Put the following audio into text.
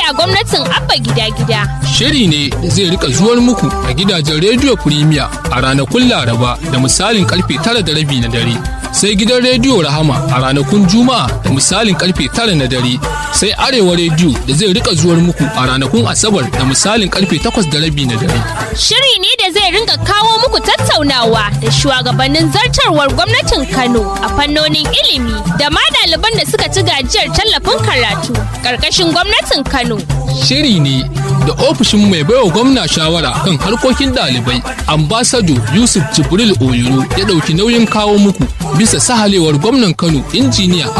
a gwamnatin abba gida-gida. Shiri ne da zai rika zuwar muku a gidajen rediyo Premier a ranakun Laraba da misalin karfe tara da rabi na dare. Sai gidan rediyo Rahama a ranakun Juma'a da misalin karfe tara na dare. Sai Arewa rediyo da zai rika zuwar muku a ranakun Asabar da misalin karfe takwas da rabi na dare. Shiri ne da zai ringa kawo muku tattaunawa da shugabannin zartarwar gwamnatin Kano a fannonin ilimi da ma ɗaliban da suka ci gajiyar tallafin karatu ƙarƙashin gwamnatin Kano. Shiri ne da ofishin mai baiwa gwamna shawara kan harkokin ɗalibai ambasado Yusuf Jibril Oyoro ya ɗauki nauyin kawo muku bisa sahalewar gwamnan Kano injiniya